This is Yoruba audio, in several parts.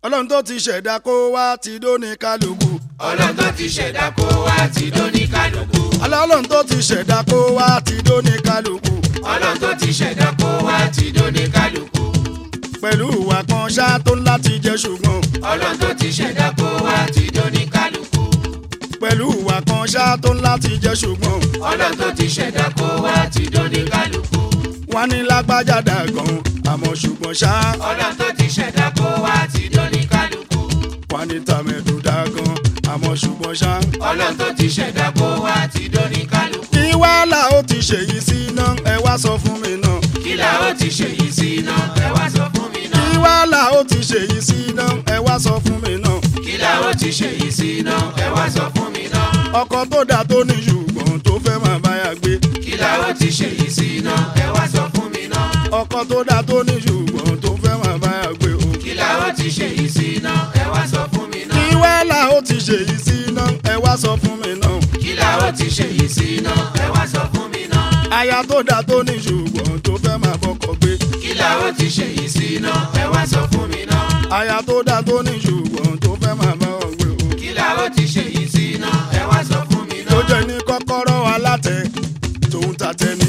ọlọ́run tó ti ṣẹ̀dá kó wá ti dóní kálukú. ọlọ́run tó ti ṣẹ̀dá kó wá ti dóní kálukú. ọlọ́run tó ti ṣẹ̀dá kó wá ti dóní kálukú. ọlọ́run tó ti ṣẹ̀dá kó wá ti dóní kálukú. pẹ̀lú ìwà kan ṣá tó ń láti jẹ ṣùgbọ́n. ọlọ́run tó ti ṣẹ̀dá kó wá ti dóní kálukú. pẹ̀lú ìwà kan ṣá tó ń láti jẹ ṣùgbọ́n. ọlọ́run tó ti ṣẹ̀dá kó wá ti dóní kálukú. wọ́n ní lágbájá dàgàn àmọ́ ṣùgbọ́n ṣá. ọlọ́run tó ti ṣẹ̀dá kó wá ti dóní kálukú. wọ́n ní tàmẹ̀dù dàgàn àmọ́ ṣùgbọ́n ṣá. ọlọ́run tó ti ṣẹ̀dá kó wá ti dóní kálukú. kí wàhálà ó ti ṣèyí sí iná ẹ wá sọ fún mi náà. kí la ó ti ṣe yìí sí iná ẹ wá sọ fún mi kí náà. wàhálà ó ti ṣèyí sí iná ẹ wá sọ fún mi náà. kí la ó ti ṣe yìí sí iná ẹ wá sọ fún mi náà. ọkọ tó dà tó ní ṣùgbọ́n tó fẹ́ máa báyà gbé. kí la ó ti ṣe yìí sí iná ẹ wá sọ fún mi náà. ọkọ tó dà tó ní ṣùgbọ́n tó fẹ́ máa báyà gbé o. kí la ó ti ṣe yìí sí iná ẹ wá sọ fún mi kí náà. wàhálà ó ti ṣèyí sí iná ẹ wá sọ fún mi náà. kí la ó ti ṣe yìí sí iná ẹ wá sọ fún mi náà. aya tó dà tó ní ṣùgbọ́n tó fẹ́ máa bọ́kọ gbé. kí la ó ti ṣe yìí sí iná ẹ wá sọ fún mi náà. aya tó dà tó ní ṣùgbọ́n tó fẹ́ máa bá ọ gbé o. kí la ó ti ṣe yìí sí iná ẹ wá sọ fún mi tó náà. jẹ́ ní kọ́kọ́rọ́ alátẹ tòun tàtẹ ni.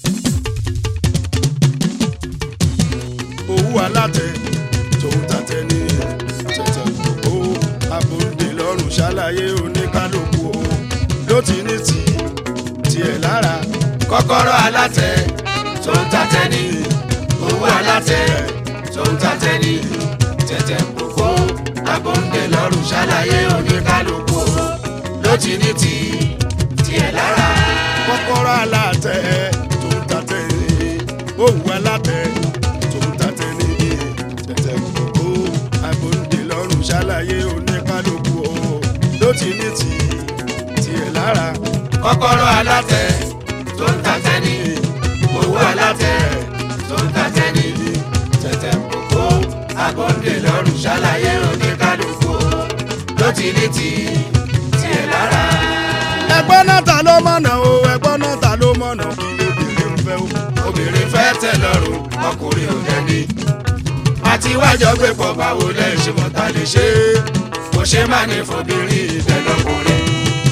owó alátẹ tòun tàtẹ ni. tẹ̀tẹ̀ gbogbo abòǹde lọ́rùn ṣàlàyé oníkálukú o. ló ti ní tì tiẹ̀ lára. kọ́kọ́rọ́ alátẹ tó ń tatẹ ní owó alátẹ tó ń tatẹ ní tẹ̀tẹ̀ kókó agbóǹde lọ́rùn ṣàlàyé oníkálukú ló ti ní ti tiẹ̀ lára. kọ́kọ́rọ́ alátẹ tòun tàtẹ ni. owó alátẹ tòun tàtẹ ni. tẹ̀tẹ̀ gbogbo abòǹde lọ́rùn ṣàlàyé oníkálukú o. ló ti ní tì tiẹ̀ lára. kọ́kọ́rọ́ alátẹ tó ń tatẹ ní owó alátẹ tó ń tatẹ ní tẹ̀tẹ̀ kókó agbóǹde lọ́rùn ṣàlàyé oníkálukú ló ti ní ti tiẹ̀ lára. ẹgbọ́n náà ta ló mọ̀nà o ẹgbọ́n náà ta ló mọ̀nà kí lóbìnrin ń fẹ́ o. obìnrin fẹ́ tẹ̀ lọ́rùn ọkùnrin ò dẹ́ni. àti wájọ gbé pọ̀ báwo lẹ́ ṣe mọ̀ ta lè ṣe é kò ṣe má ní fọbìnrin ìtẹ́lọ́kùnrin.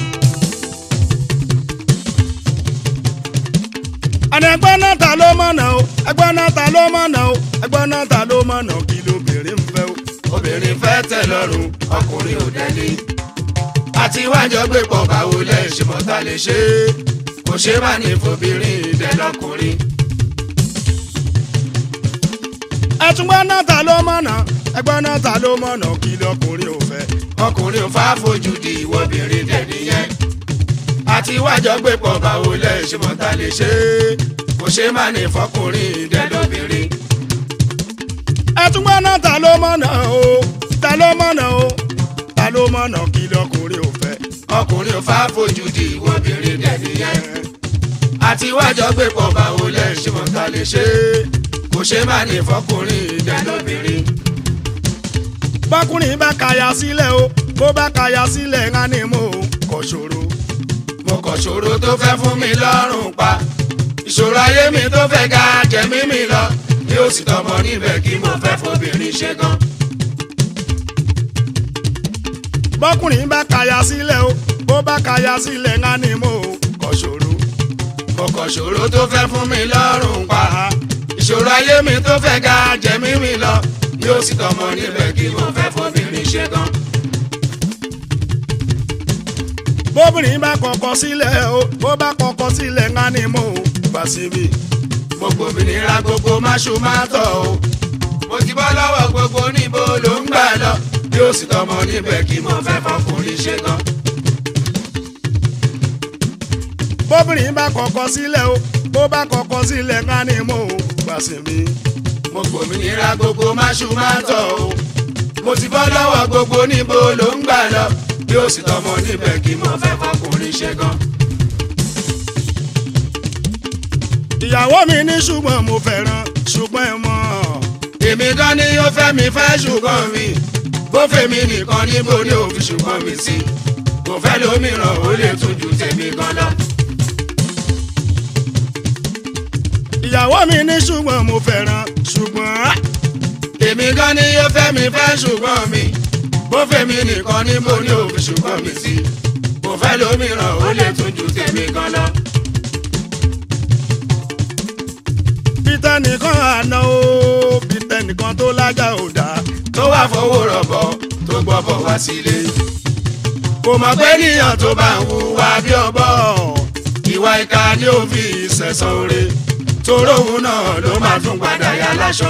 àní ẹgbọ́n náà ta ló mọ̀nà o ẹgbọ́n náà ta ló mọ̀nà o ẹgbọ́n náà ta ló mọ̀nà kí lóbìnrin ń fẹ́ o. obìnrin fẹ́ tẹ̀ lọ́rùn ọkùnrin ò dẹ́ni. àti wájọ gbé pọ̀ báwo lẹ́ ṣe mọ̀ ta lè ṣe é kò ṣe má ní fọbìnrin ìtẹ́lọ́kùnrin. ẹtùgbọ́n náà ta ló mọ̀nà ẹgbọ́n náà ta ló mọ̀nà kí lọkùnrin ò fẹ́. ọkùnrin ò fà fojú di ìwọ́bìnrin dẹ̀ nìyẹn. àti wájọ gbé pọ̀ báwo lẹ́ ṣe mọ̀ ta lè ṣe é kò ṣe má ní fọkùnrin dẹ̀ lóbìnrin. ẹtùgbọ́n náà ta ló mọ̀nà o ta ló mọ̀nà o ta ló mọ̀nà kí lọkùnrin ò fẹ́. ọkùnrin ò fà fojú di ìwọ́bìnrin dẹ̀ nìyẹn. àti wájọ gbé pọ̀ báwo lẹ́ ṣe mọ̀ ta lè ṣe é kò ṣe má ní fọkùnrin dẹ̀ lóbìnrin. bọ́kùnrin bá kaya sílẹ̀ o bó bá kaya sílẹ̀ ńlá ni mo kọ̀ ṣòro. mo kọ̀ ṣòro tó fẹ́ fún mi lọ́rùn pa ìṣòro ayé mi tó fẹ́ ga jẹ̀mí mi lọ bí ó sì tọmọ níbẹ̀ kí mo fẹ́ fobìnrin ṣe gan. bọ́kùnrin bá kaya sílẹ̀ o bó bá kaya sílẹ̀ ńlá ni mo kọ̀ ṣòro. mo kọ̀ ṣòro tó fẹ́ fún mi lọ́rùn pa ìṣòro ayé mi tó fẹ́ ga jẹ̀mí mi lọ bí ó sì tọmọ níbẹ̀ kí mo fẹ́ fobìnrin ṣe gan. bóbìnrin bá kọ̀kọ̀ sílẹ̀ o bó bá kọ̀kọ̀ sílẹ̀ ńlá ni mo gbà síbi. gbogbo òmìnira gbogbo máṣu máa tọ̀ o mo ti bọ́ lọ́wọ́ gbogbo níbo ló ń gbà lọ bí ó sì tọmọ níbẹ̀ kí mo fẹ́ fọkùnrin ṣe gan. bóbìnrin bá kọ̀kọ̀ sílẹ̀ o bó bá kọ̀kọ̀ sílẹ̀ ńlá ni mo gbà síbi. mo gbòmìnira gbogbo máṣu máa tọ̀ o mo ti bọ́ lọ́wọ́ gbogbo níbo ló ń gbà lọ bí ó sì tọmọ níbẹ̀ kí mo fẹ́ fọkùnrin ṣe gan. ìyàwó mi ní ṣùgbọ́n mo fẹ́ràn ṣùgbọ́n ẹ mọ̀ èmi gan ni ó fẹ́ mi fẹ́ ṣùgbọ́n mi bó fèmi nìkan níbo ni ó fi ṣùgbọ́n mi sí kò fẹ́ lómìíràn ó lè tún ju tèmi gan lọ. ìyàwó mi ní ṣùgbọ́n mo fẹ́ràn ṣùgbọ́n èmi gan ni yóò fẹ́ mi fẹ́ ṣùgbọ́n mi bó fẹ́ mi nìkan ni mo ní òfin ṣùgbọ́n mi sí kò fẹ́ lómìíràn ó lè tún ju tèmi gan lọ. peter nìkan àná o peter nìkan tó lájà ò dá tó wá fowó rọ̀bọ̀ tó gbọ́bọ̀ wá sílé. kò mọ̀ pé níyàn tó bá ń hùwà bí ọ̀bọ ìwà ìka ni ó fi ìṣẹ̀sán oore toró òun náà ló máa tún padà yá láṣọ.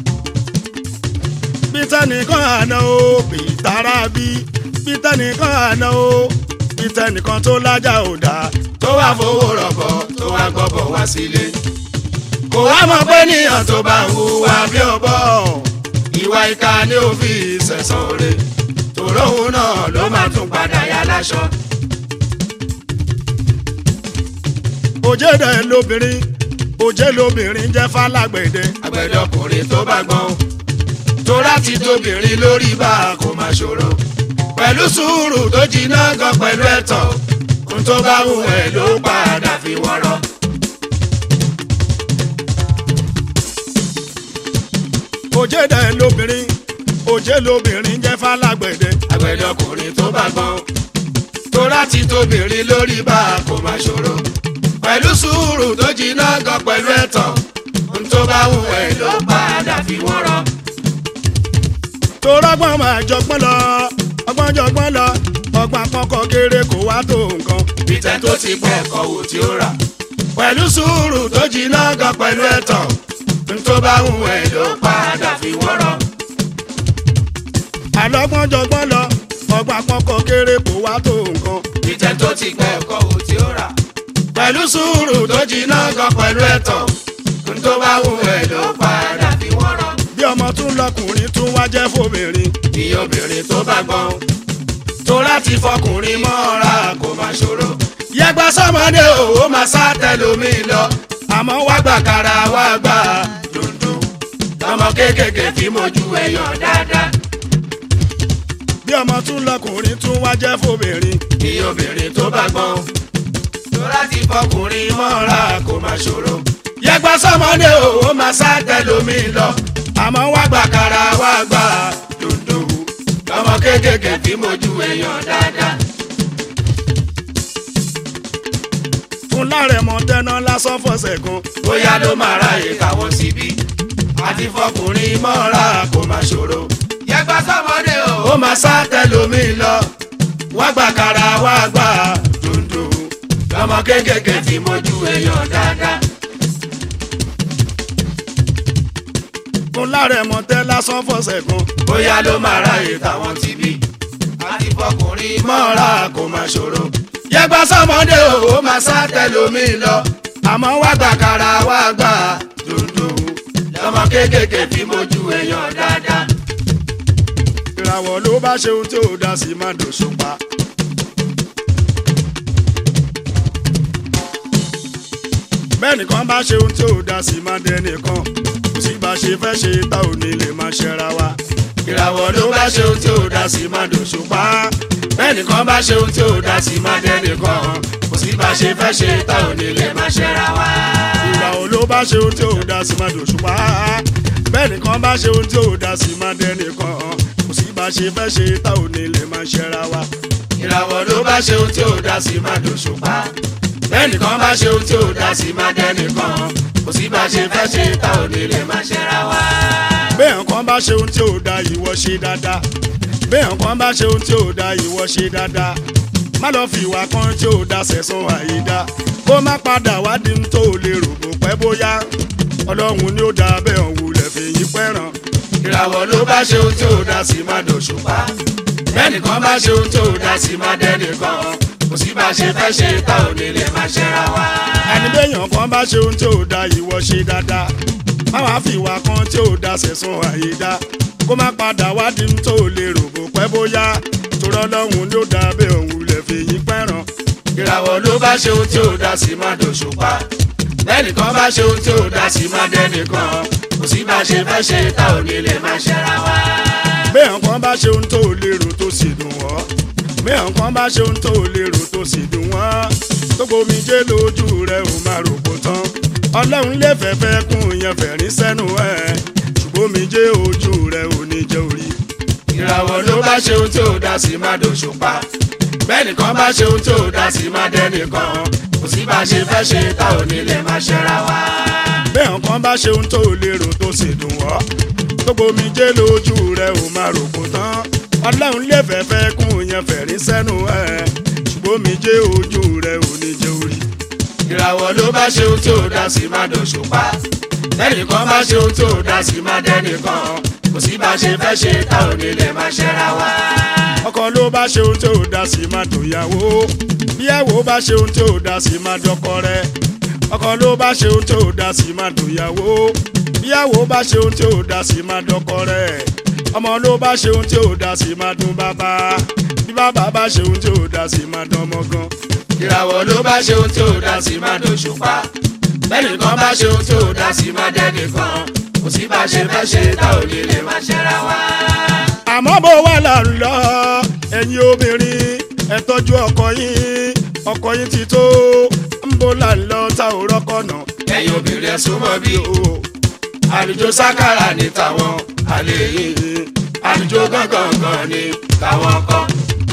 peter nìkan àná o peter rabi peter nìkan àná o peter nìkan tó lájà ò dá tó wá fowó rọ̀bọ̀ tó wá gbọ́bọ̀ wá sílé. kò wá mọ̀ pé níyàn tó bá ń hùwà bí ọ̀bọ ìwà ìka ni ó fi ìṣẹ̀sán oore toró òun náà ló máa tún padà yá láṣọ. òjèdè lóbìnrin òjè lóbìnrin jẹ́ fálágbẹ̀dẹ àgbẹ̀dẹ ọkùnrin tó bá gbọ́n tó láti tóbìnrin lórí bá a kò máa ṣòro pẹ̀lú sùúrù tó jiná gan pẹ̀lú ẹ̀tàn ohun tó bá wù ẹ́ ló padà fi wọ́rọ́. òjèdè lóbìnrin òjè lóbìnrin jẹ́ fálágbẹ̀dẹ àgbẹ̀dẹ ọkùnrin tó bá gbọ́n tó láti tóbìnrin lórí bá a kò máa ṣòro pẹ̀lú sùúrù tó jiná gan pẹ̀lú ẹ̀tàn ohun tó bá wù ẹ́ ló padà fi wọ́rọ́. torọ́gbọ́n máa jọgbọ́n lọ ọgbọ́n jọgbọ́n lọ ọgbọ́n àpọ́kọ kéré kò wá tó nǹkan peter tó ti pẹ́ ẹ̀kọ́ wò tí ó rà pẹ̀lú sùúrù tó jiná gan pẹ̀lú ẹ̀tàn n tó bá wù ẹ́ ló padà fi wọ́rọ́. àlọ́gbọ́n jọgbọ́n lọ ọgbọ́n àpọ́kọ kéré kò wá tó nǹkan peter tó ti pẹ́ ẹ̀kọ́ wò tí ó rà pẹ̀lú sùúrù tó jiná gan pẹ̀lú ẹ̀tàn n tó bá wù ẹ́ ló padà fi wọ́rọ́. bí ọmọ tún lọkùnrin tún wá jẹ́ fòmìnrin ìyá obìnrin tó bá gbọ́n tó láti fọkùnrin mọ́ra kò má ṣòro. yẹgbẹ́ sọmọdé òwò máa sá tẹlomi lọ àmọ́ wá wá gbà kára wá gbà dundun lọmọ kéékèèké tí mojú ẹyàn dáadáa bí ọmọ tún lọkùnrin tún wá jẹ́ fòmìnrin ní obìnrin tó bá gbọ́n tó láti fọkùnrin mọ́ra kò má ṣòro yẹgbẹ́ sọmọdé òwò máa sá tẹlomi lọ àmọ́ wá wá gbà kára wá gbà dundun lọmọ kéékèèké tí mojú ẹyàn dáadáa. fún lárẹ̀mọ tẹ́ná lásán fọ̀sẹ̀ kan bóyá ló máa ra ìkàwọ́ síbí àti fọkùnrin mọ́ra kò má ṣòro. yẹgbà sọmọdé o. ó máa sá tẹlomi lọ wá gbà kára wá gbà dundun lọmọ kéékèèké tí mojú èèyàn dáadáa. fún lárẹ̀mọ tẹ́ lásán fọ̀sẹ̀ kan bóyá ló máa ra ìkàwọ́ síbí àti fọkùnrin mọ́ra kò má ṣòro. yẹgbà sọmọdé o. ó máa sá tẹlomi lọ àmọ́ wá wá gbà kára wá gbà dundun lọmọ kéékèèké tí mojú èèyàn dáadáa. ìràwọ̀ ló bá ṣe ohun tí ò dá sí má dòṣùpá. bẹ́ẹ̀ nìkan bá ṣe ohun tí ò dá sí má dẹ́nìkan kò sí bá ṣe fẹ́ ṣe tá ò ní lè má ṣẹra wa. ìràwọ̀ ló bá ṣe ohun tí ò dá sí má dòṣùpá bẹ́ẹ̀ nìkan bá ṣe ohun tí ò dá sí má dẹ́nìkan kò sí bá ṣe fẹ́ ṣe tá ò ní lè má ṣẹ́ra wá. ìràwọ̀ ló bá ṣe ohun tí ò dá sí má dòṣùpá. bẹ́ẹ̀ nìkan bá ṣe ohun tí ò dá sí má dẹ́nìkan kò sí bá ṣe fẹ́ ṣe tá ò ní lè má ṣẹra wa. ìràwọ̀ ló bá ṣe ohun tí ò dá sí má dòṣùpá bẹ́ẹ̀ nìkan bá ṣe ohun tí ò dá sí má dẹ́nìkan kò sí bá ṣe fẹ́ ṣe tá ò ní lè má ṣẹ́ra wá. bẹ́ẹ̀ kan bá ṣe ohun tí ò dá ìwọ ṣe dáadáa bẹ́ẹ̀ kan bá ṣe ohun tí ò dá ìwọ ṣe dáadáa má lọ fi ìwà kan tí ò dá sẹ̀sán àyídá kó má padà wádìí tó lè rò bó pẹ́ bóyá ọlọ́run ni ó dá bẹ́ẹ̀ òun lẹ̀ fi yín pẹ́ràn ìràwọ̀ ló bá ṣe ohun tí ò dá sí má dòṣùpá bẹ́ẹ̀ nìkan bá ṣe ohun tí ò dá sí má dẹ́nìkan kò sí bá ṣe fẹ́ ṣe tá ò ní lè má ṣẹ́ra wá. ẹni bẹ́yàn kan bá ṣe ohun tí ò dá ìwọ ṣe dáadáa má wàá fi ìwà kan tí ò dá sẹ̀sán àyídá kó má padà wádìí tó lè rò bó pẹ́ bóyá torí ọlọ́run ni ó dá bẹ́ẹ̀ òun lẹ̀ fi yín pẹ́ràn ìràwọ̀ ló bá ṣe ohun tí ò dá sí má dòṣùpá lẹ́nìkan bá ṣe ohun tí ò dá sí má dẹ́nìkan kò sí bá ṣe fẹ́ ṣe tá ò ní lè má ṣẹ́ra wá. bẹ́ẹ̀ kan bá ṣe ohun tó lérò tó sì dùn wọ́ bẹ́ẹ̀ kan bá ṣe ohun tó lérò tó sì dùn wọ́n tó gbomi jẹ́ lójú rẹ̀ ò máa rò kó tán ọlọ́run lè fẹ́fẹ́ kún yẹn fẹ̀rín sẹ́nu ẹ̀ ṣùgbọ́n mi jẹ́ ojú rẹ ò ní jẹ́ orí. ìràwọ̀ ló bá ṣe ohun tí ò dá sí má dòṣùpá bẹ́ẹ̀ nìkan bá ṣe ohun tí ò dá sí má dẹ́nìkan kò sí bá ṣe fẹ́ ṣe tá ò ní lè má ṣẹ́ra wá. bẹ́ẹ̀ nǹkan bá ṣe ohun tó lérò tó sì dùn wọ́ gbogbo mi jẹ́ lójú rẹ ò máa rò kó tán ọlọ́run lè fẹ́fẹ́ kún yẹn fẹ̀rí sẹ́nu ẹ̀ ṣùgbọ́n mi jẹ́ ojú rẹ ò ní jẹ́ orí. ìràwọ̀ ló bá ṣe ohun tí ò dá sí má dòṣùpá bẹ́ẹ̀ nìkan bá ṣe ohun tí ò dá sí má dẹ́nìkan kò sí bá ṣe fẹ́ ṣe tá ò ní lè má ṣẹ́ra wá. ọkọ ló bá ṣe ohun tí ò dá sí máa dòyàwó bíyàwó bá ṣe ohun tí ò dá sí máa dọkọ rẹ ọkọ ló bá ṣe ohun tí ò dá sí máa dòyàwó bíyàwó bá ṣe ohun tí ò dá sí máa dọkọ rẹ ọmọ ló bá ṣe ohun tí ò dá sí máa dún bàbá bí bàbá bá ṣe ohun tí ò dá sí máa dán ọmọ gan. ìràwọ̀ ló bá ṣe ohun tí ò dá sí má dòṣùpá bẹ́ẹ̀ nìkan bá ṣe ohun tí ò dá sí má dẹ́nìkan kò sí bá ṣe fẹ́ ṣe tá ò ní lè má ṣẹ́ra wá. àmọ́ bó wà là ń lọ ẹ̀yin obìnrin ẹ tọ́jú ọkọ yín ọkọ yín ti tó ń bó là ń lọ tá ò rọ́kọ̀ náà. ẹ̀yin obìnrin ẹ̀ súnmọ́ bí o àlùjọ sákàrà ní tàwọn àlè yìí àlùjọ gángan ní tàwọn kan.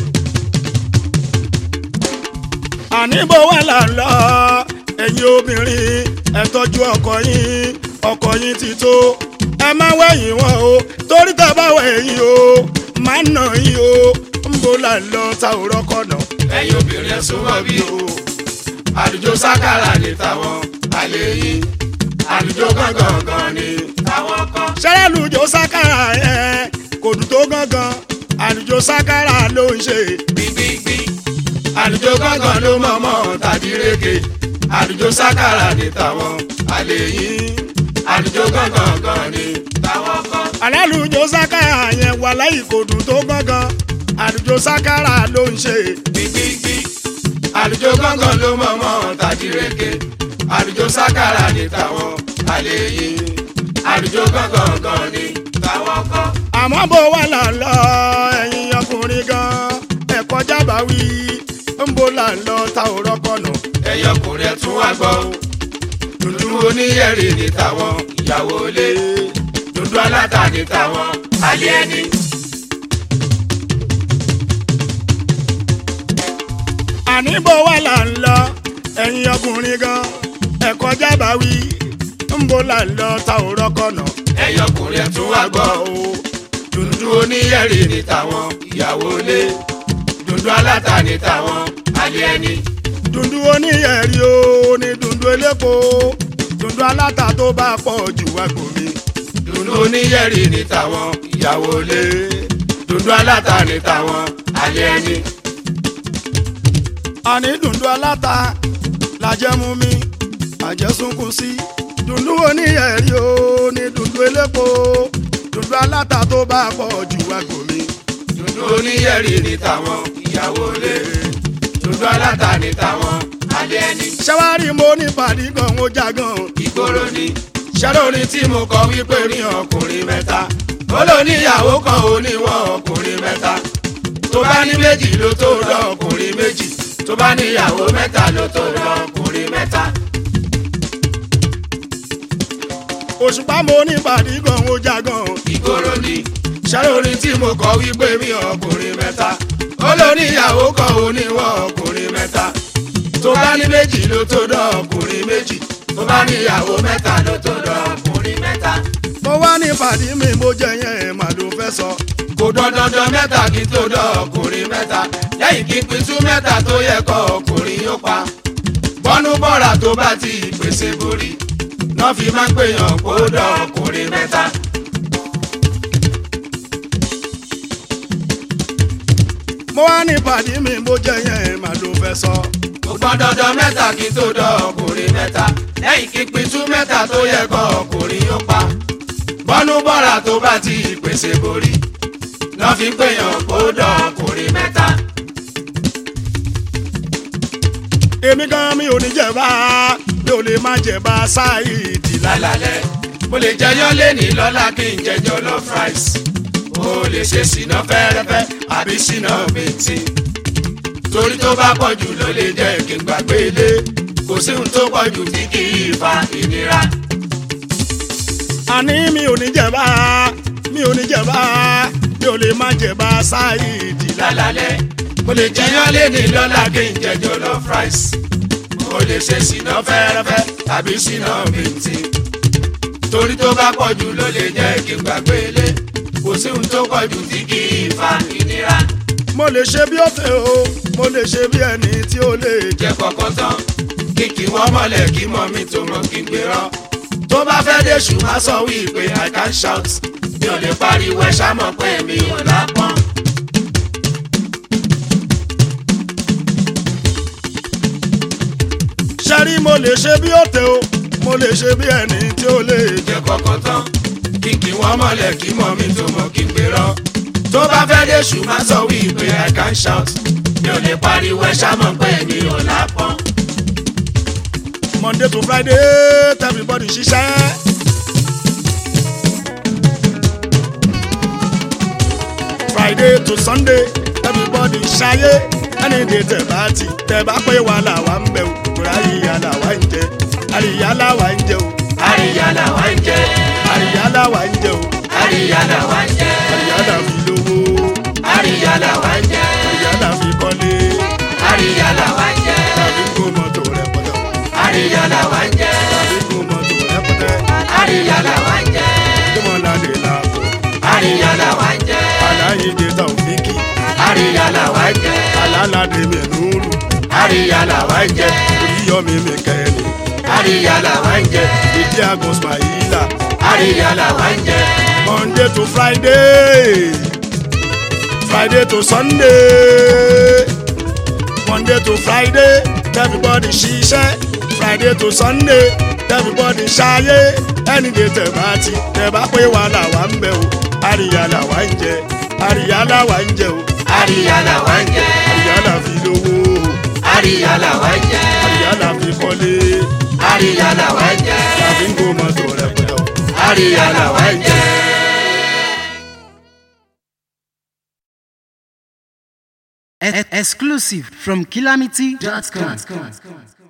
àní bó wà là ń lọ ẹ̀yin obìnrin ẹ tọ́jú ọkọ yín ọkọ yín ti tó ẹ má wẹ̀yìn wọn o torí tá a bá wẹ̀yìn o má nà yín o ń bó là ń lọ tá ò rọ́kọ̀ náà. ẹ̀yin obìnrin ẹ̀ súnmọ́ bí o àlùjọ sákàrà ní tàwọn àlè yìí àlùjọ gángan ní tàwọn kan. ṣẹlẹ̀ lùjọ sákàrà yẹn kò dùn tó gángan àlùjọ sákàrà ló ń ṣe. gbígbígbí àlùjọ gángan ló mọ̀mọ́ tàbí rége àlùjọ sákàrà ní tàwọn àlè yìí àlùjọ gángan ní tàwọn kan. àlálùjọ sákàrà yẹn wà láyìí kò dùn tó gángan àlùjọ sákàrà ló ń ṣe. gbígbígbí àlùjọ gángan ló mọ̀mọ́ tàbí rége àlùjọ sákàrà ní tàwọn àlè yìí àlùjọ gángan ní tàwọn kan. àmọ́ bó wà là ń lọ ẹ̀yin ọkùnrin gan ẹ̀kọ́ jábà wí ń bó là ń lọ ta ò rọ́kọ̀ nù. ẹ̀yọkùnrin ẹ̀ tún wá gbọ́ o dúdú oníyẹ̀rì ní tàwọn ìyàwó ilé dúdú aláta ní tàwọn alẹ́ ẹni. àní bó wà là ń lọ ẹ̀yin ọkùnrin gan ẹ̀kọ́ jábà wí ń bó là ń lọ ta ò rọ́kọ̀ nù. ẹ̀yọkùnrin ẹ̀ tún wá gbọ́ o dúdú oníyẹ̀rì ní tàwọn ìyàwó ilé dúdú aláta ní tàwọn alẹ́ ẹni. dùndú oníyẹ̀rí o ní dùndú elépo dùndú aláta tó bá pọ̀ jù wá gbòmí. dúdú oníyẹ̀rì ní tàwọn ìyàwó ilé dúdú aláta ní tàwọn alẹ́ ẹni. àní dùndú aláta làjẹ́ mú mi àjẹsùnkùn sí dùndú oníyẹ̀rí o ní dùndú elépo dùndú aláta tó bá pọ̀ jù wá gbòmí. dúdú oníyẹ̀rì ní tàwọn ìyàwó ilé dúdú aláta ní tàwọn alẹ́ ẹni. ṣẹ́wárí mo ní pàdé gan ó já gan ìgboro ni ṣẹ́rọ orin tí mo kọ wípé ní ọkùnrin mẹ́ta ó lò níyàwó kan ó níwọ̀n ọkùnrin mẹ́ta tó bá ní méjì ló tó lọ ọkùnrin méjì tó bá níyàwó mẹ́ta ló tó lọ ọkùnrin mẹ́ta. òṣùpá mo ní pàdé gan ó já gan ìgboro ni ṣẹ́rọ orin tí mo kọ wípé ní ọkùnrin mẹ́ta ó lò níyàwó kan ó níwọ̀n ọkùnrin mẹ́ta tó bá ní méjì ló tó lọ ọkùnrin méjì tó bá níyàwó mẹ́ta ló tó lọ ọkùnrin mẹ́ta. mo wá ní pàdé mi mo jẹ yẹn mà ló fẹ́ sọ. kò dandandan mẹ́ta kí tó dán ọkùnrin mẹ́ta lẹ́yìn kí pitú mẹ́ta tó yẹ kọ́ ọkùnrin yóò pa bọ́nú bọ́ra tó bá ti pèsè borí náà fi máa ń pèèyàn kó dán ọkùnrin mẹ́ta. mo wá ní pàdé mi mo jẹ yẹn mà ló fẹ́ sọ. kò gbọ́n dandan mẹ́ta kí tó dán ọkùnrin mẹ́ta lẹ́yìn kí pitú mẹ́ta tó yẹ kọ́ ọkùnrin yóò pa bọ́nú bọ́ra tó bá ti pèsè borí náà fi pèèyàn kó dán ọkùnrin mẹ́ta. èmi gan mi ò ní jẹ̀bá mi ò lè má jẹ̀bá ṣáìdì lálálẹ́ mo lè jẹyán lẹ́nì lọ́la kí n jẹ jollof rice mo lè ṣe síná fẹ́rẹ́fẹ́ àbí síná bìntì torí tó bá pọ̀ jù ló lè jẹ́ kí n gbàgbé ilé kò sí ohun tó pọ̀ jù tí kì í fa ìnira. àní mi ò ní jẹ̀bá mi mi ò ní jẹba mi ò lè má jẹba ṣáìdì lálálẹ́ mo lè jẹyán lé ní lọ́la kí n jẹ jollof rice mo lè ṣe síná fẹ́rẹ́fẹ́ tàbí síná bìntì torí tó bá pọ̀ jù ló lè jẹ́ kí n gbàgbé ilé kò sí ohun tó pọ̀ jù tí kì í fa ìnira mo lè ṣe bí ọ̀tẹ̀ o mo lè ṣe bí ẹni tí ó lè jẹ jẹ́ kọ́kọ́ tán kí kí wọ́n mọ̀lẹ̀ kí mọ̀ mi tó mọ̀ kí n gbérọ́ tó bá fẹ́ dé ṣù má sọ wí pé i can shout mi ò lè pariwo ẹ ṣá mọ̀ pé mi ò lápọ́n. ṣẹ́rí mo lè ṣe bí ọ̀tẹ̀ o mo lè ṣe bí ẹni tí ó lè jẹ jẹ́ kọ́kọ́ tán kí kí wọ́n mọ̀lẹ̀ kí mọ̀ mi tó mọ̀ kí n gbérọ́ tó bá fẹ́ dé ṣù má sọ wí pé i can shout mi ò lè pariwo ẹ ṣá mọ̀ pé mi ò lápọ́n. monday to friday everybody ṣiṣẹ́. friday to sunday everybody ṣayé ẹni dè tẹ̀ bá ti tẹ̀ bá pé wà làwa ń bẹ̀ o kúrẹ́ àríyá làwa ń jẹ àríyá làwa ń jẹ o àríyá làwa ń jẹ àríyá làwa ń jẹ o àríyá làwa ń jẹ àríyá là fi lówó àríyá làwa ń jẹ àríyá là fi kọ́lé àríyá làwa ń jẹ tàbí kó mọ́tò rẹpẹtẹ àríyá làwa ń jẹ tàbí kó mọ́tò rẹpẹtẹ àríyá làwa ń jẹ kí wọ́n ládé làbọ̀ àríyá làwa ń jẹ aláyédè tàwùfíkì àríyá làwa ń jẹ alálàdé mẹ́núrù àríyá làwa ń jẹ oríyọmí mẹ́kẹ́ni àríyá làwa ń jẹ ìdí àgùn smaila àríyá làwa ń jẹ monday to friday friday to sunday monday to friday everybody ṣiṣẹ́ friday to sunday everybody ṣayé ẹni dè tẹ̀ bá ti tẹ̀ bá pé wà làwa ń bẹ̀ o àríyá làwa ń jẹ àríyá làwa ń jẹ o àríyá làwa ń jẹ àríyá là fi lówó àríyá làwa ń jẹ àríyá là fi kọ́lé àríyá làwa ń jẹ tàbí ń kó mọ́tò rẹpẹtẹ o. àríyá làwa ń jẹ. E- exclusive from calamity.com.